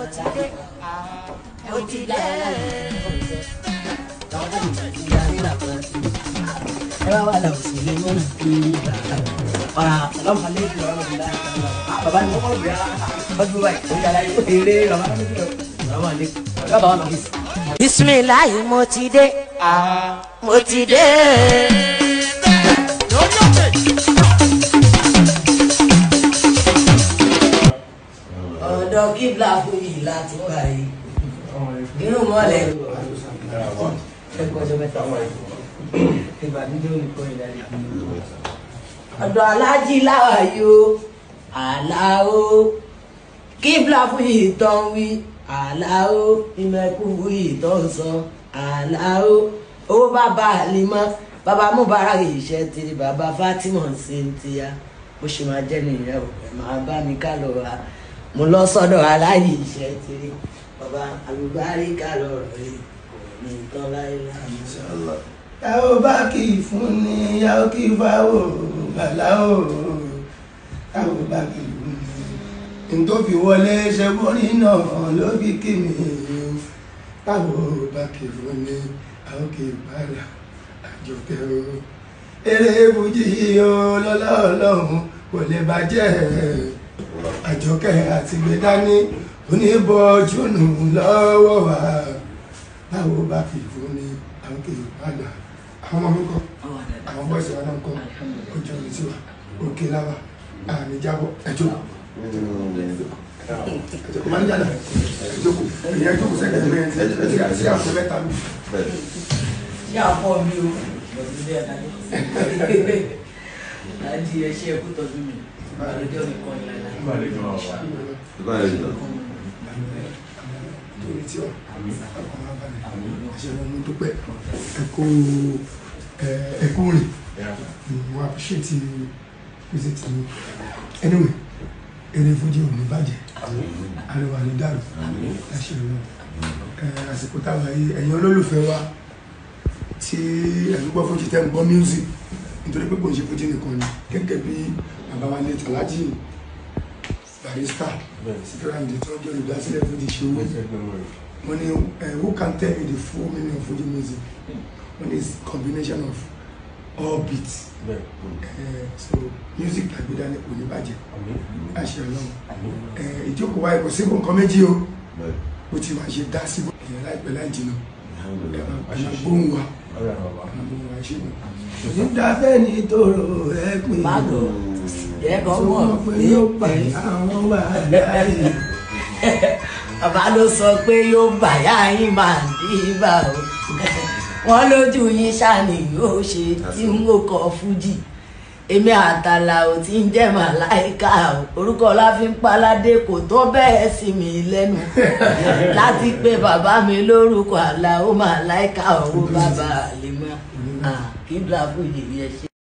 ti dé mo ti dé. ẹ bá wà lọ sí ilé mọ́nà kí ọ̀rà ọlọ́mọ alẹ́ ìlú ọ̀rọ̀ ìlú bàbá ní ọkọ̀ ìgbà ọdún báyìí ó yàrá yóò eré bàbá ní ọ̀rọ̀ alẹ́ bàbá wà lọ sí. bisimilayi mo ti dé mo ti dé. ọ̀dọ̀ kíbla fún yìí láti wà yìí inú mọ́lẹ̀ ẹ̀kọ́ ọjọ́ mẹ́ta ìbànújẹ́ olùkọ́ ìdarí ọ̀dọ̀ alájí láwà yìí o àlàó kíbla fún yìí tán wí àlàó ìmẹ̀kú fún yìí tán sọ àlàó owó bàbá àlìmọ́ bàbá mubarak iṣẹ́ tiri bàbá fatima cynthia bó ṣe máa jẹ́ nìyẹn o ẹ̀ máa bá mi ká lọ ra mo lọ sọ́dọ̀ aláyè iṣẹ́ tiri bàbá àlùbáríkà lọ̀rọ̀ yìí kò ní tán láéláé. ẹ ó bá kì í fún ni ẹ ó kì í fáwọ bàlá o ẹ ó bá kì í fún ni ntòfi wọlé ṣẹgbọnì náà ló fi kí mi táwọn ò bá kì í fún ni ẹ ó kì í bàlá àjọkẹ́ o eré fújì o lọ́lá ọlọ́run kò lè bàjẹ́ àjọkẹ́ àti gbẹdání oníbọ̀jú nù lọ́wọ́ wa báwo bá kì í fún ni àwọn kì í padà àwọn ọmọ mi kọ àwọn bọ́ọ̀sì wa náà kọ ojú omi sí wa òkè láwa àmì jábọ̀ ẹjọ́ ẹjọ́ máa ń yàrá ẹjọ́ kù ìyẹn ẹjọ́ kù sẹ́kẹ̀ ẹjọ́ yẹn ẹjọ́ ẹjọ́ yàrá sí àpò mẹ́ta mi. ṣé àpọ̀ mi o lọ́dún lé ẹ̀dá yìí láti ẹṣẹ́ ẹkú tọ́jú mi àlejò nìkan ìlànà torí tí ọ ọkàn máa balẹ̀ àṣẹ wọn mo dúpẹ́ ẹkú ẹkú rìn mo appreciate visit mi anyway eré fújì ò ní bàjẹ́ àríwá ní dàrú láṣẹ wọn àsìkò táwọn yìí ẹ̀yin olólùfẹ́ wa tí ẹ̀yin gbọ́ fújì tẹ́ ń gbọ́ music nítorí pé kò ń ṣe fújì nìkan ni gẹ́gẹ́ bí bàbá wa lè tàlájì barista síkírà ní tí wọ́n jẹ́ olùdásílẹ̀ fújì ṣe owó wọ́n ní who can tell me the full meaning of fuji music wọ́n ní combination of all beats uh, so music àgbéda ní kò ní bàjẹ́ àṣẹ ọlọ́run ìjókòó wa kò síbò nǹkan méjì o bó ti máa ṣe dá síbò èèyàn láìpẹ́ láì jìnnà àmà gbóhùn wa àmà gbóhùn wa ṣe nù. nígbà bẹ́ẹ̀ ni tòrò ẹ pin Báàgò, jẹ́ kọ́ mọ̀ pé pé yóò pa àwọn wà láàyè. bàbá ló sọ pé yóò bàyá yín máa dé ibà o wọn lójú yín ṣàní yóò ṣe tí n kò kọ fújì èmi àtàlà ò tí ń jẹ́ màláìka o orúkọ láfínpaládé kò tó bẹ́ẹ̀ sí mi lẹ́nu láti pé bàbá mi lórúkọ àlà ó màláìka owó bàbá àlè mọ́ kí bla fújì yẹn ṣe.